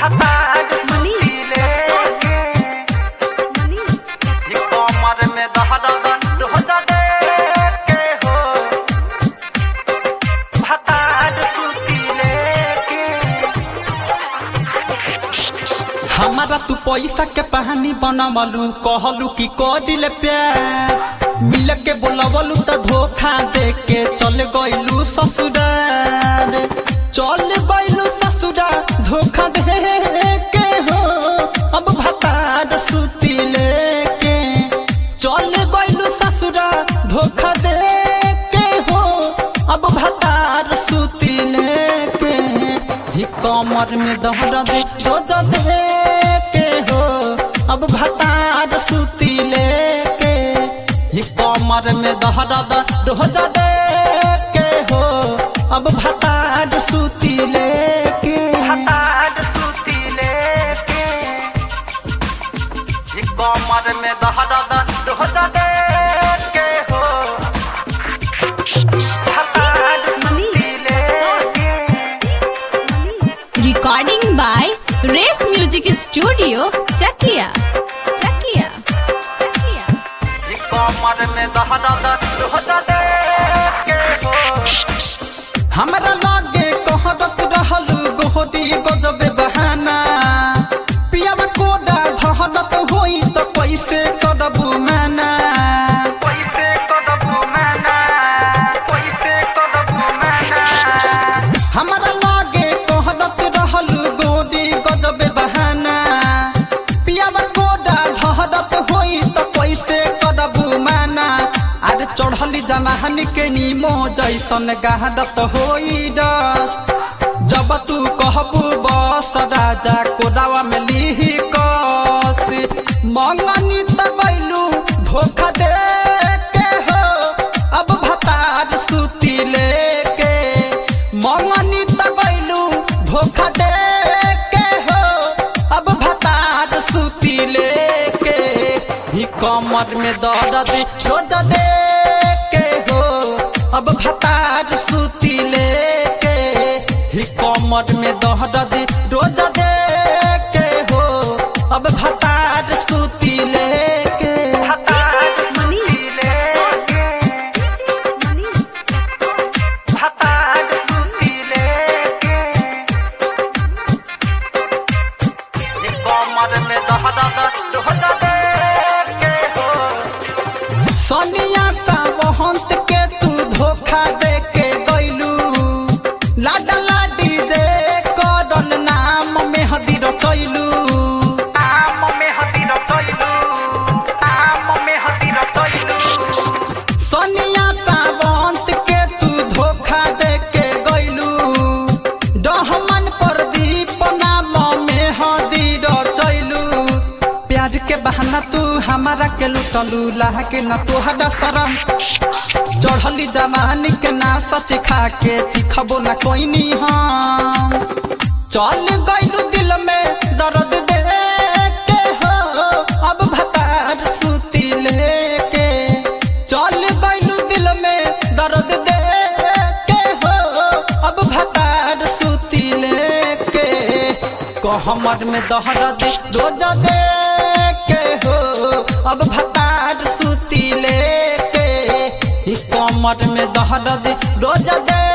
भतार मनीष लेके मनीष ये कमर में दहरद रोजा देके हो भतार सूती लेके हमारा तू पैसा के पानी बनवलू कहलू कि कदिल प्यार मिल के बोलवलू त धोखा दे के चल गइलू ससुरार चल गइलू ससुरार धोखा दे के हो अब भतार सूती लेके चल गइलू ससुरार धोखा दे के हो अब भतार सूती लेके ही कमर में दहर दे रोज दे के हो अब भतार सूती लेके ही कमर में दहर दे रोज दे के हो अब भतार सूती लेके भतार सूती लेके ये कमर में दहरद रोजा देके हो भतार सूती लेके recording by race music studio Chakiya Chakiya Chakiya ये कमर में दहरद रोजा देके हो हमरा लागे कहरत रहलू गोहरी गजबे बहाना पियावा कोडा धहरत होई त कैसे करबू माना पैसे कदबू मैना पैसे कदबू मैना हमरा लागे कहरत रहलू गोरी गजबे बहाना पियावा कोडा धहरत होई त कैसे करबू माना अरे चढ़ली जमाहन के नीमो जैसन गहरत होई रस जब तू कहबू बस राजा कोडावा में लीही कस मंगनी त गइलू धोखा दे के हो अब भतार सूती लेके मंगनी त गइलू धोखा दे के हो अब भतार सूती लेके ही कमर में दर्द रोज दे के हो अब भतार सूती लेके ही कमर में दर्द रोज दे के हो अब भतार सूती लेके भतार सूती लेके भतार सूती लेके ये कमर में दहरद रोजा देके हो सोनिया सा वहंत के तू धोखा दे के गइलू लाडा लाडी जे करन नाम में हदी रचैलू आम में हती रचैलू आम में हती रचैलू सोनिया सा वहंत के तू धोखा दे के गइलू डहमन प्रदीप नाम में हदी रचैलू प्यार के बहाना तू हमारा के लुटलू लाह के न तोहरा शरम चढ़ली जमानी के ना सच खा के चिखबो ना कोई नी हम चल गइलू दिल में दर्द दे के हो अब भतार सूती लेके चल गइलू दिल में दर्द दे के हो अब भतार सूती लेके कहमर में दहरद रोज दे के हो अब भतार सूती लेके ही कमर में दहरद रोज दे